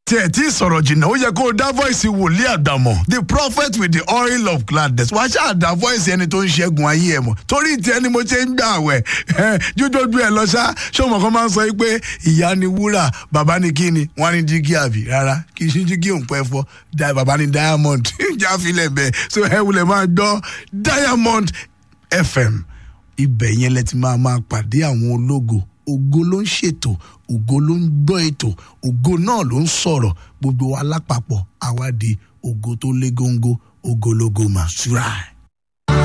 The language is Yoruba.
tiẹ̀ tí sọ̀rọ̀ jìnnà ó yẹ kó o dá voice wòlíì àdàmọ̀ the prophet with the oil of gladness wàá ṣáà dá voice ẹni tó ń ṣẹ́gun ayé ẹ̀ mọ̀ torí tiẹ̀ ni mo ṣe ń gbà wẹ̀ jójójú ẹ̀ lọ ṣá ṣọmọ kan máa ń sọ yìí pé ìyá ni wúrà bàbá ni kí ni wọ́n ní jígí àbí rárá kì í ṣe jígí òun pẹ́ fọ́ bàbá ni diamond jáfilẹ̀ bẹ́ẹ̀ so ẹ wulẹ̀ máa gbọ́ diamond fm ibẹ̀ yẹn lẹ ti máa máa pàdé àwọn ológo ògo ló ń ṣètò ògo ló ń gbọ́ ètò ògo náà ló ń sọ̀rọ̀ gbogbo wa lápapọ̀ àwa di ògo tó lé góńgó ògo lógo màṣúra.